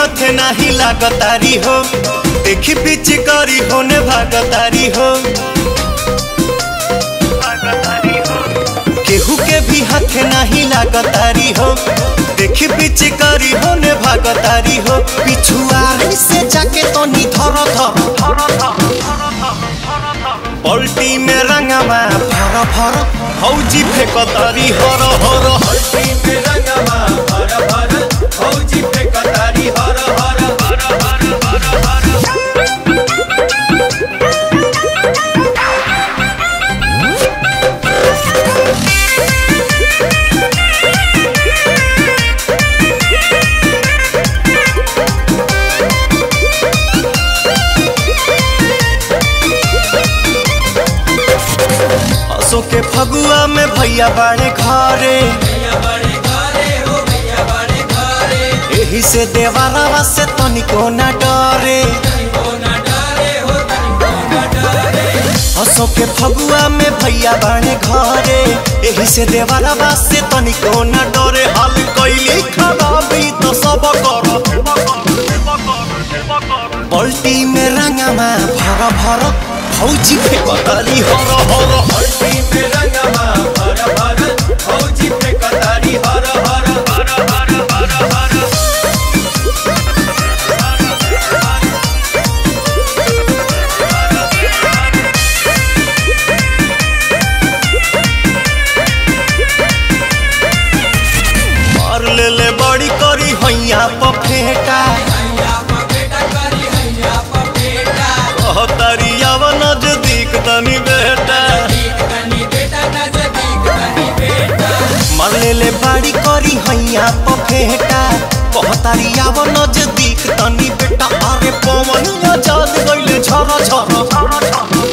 हाथे नाही लागतारी हो देखी पीछे करी होने भागतारी हो केहू के भी हाथे नहीं लागतारी हो देखी पीछे करी होने भागतारी हो पिछुआरी से जाके तो नी धर धर पलटी में रंगवा फर फर फौजी फेकतारी हर हर पलटी में रंगवा भर भर फौजी फेकतारी हर हर हर हर हर हर हंसो के फगुआ में भैया बाड़े घरे भैया बड़े घरे हो भैया बड़े घरे एही से देवारावा से तनिको न डरे तनिको न डरे हो तनिको न डरे हंसो के फगुआ में भैया बाड़े घरे एही से देवारावा से तनिको न डरे हाल कैली खराबी तो सब कर पलटी में रंगमा भर भर फौजी फेकताली हर हर पलटी में रंगवा भर भर फौजी फेकतारी हर हर हर हर हर हर मार ले ले बड़ी करी हैया पफेटा हैया पर बेटा करी हैया पर बेटा कहतरियावा नजदीक तनी बेटा नजदीक तनी बेटा नजदीक तनी बेटा मार ले ले बड़ी करी हैया पफेटा कहतरियावा नजदीक तनी बेटा अरे पवन आजाद गइले झर झर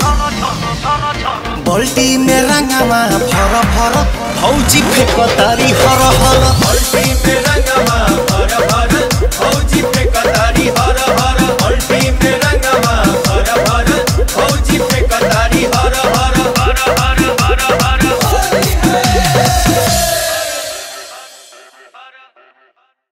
बल्टी में रंगवा भर भर फौजी फेकतारी हर हर पलटी में रंगवा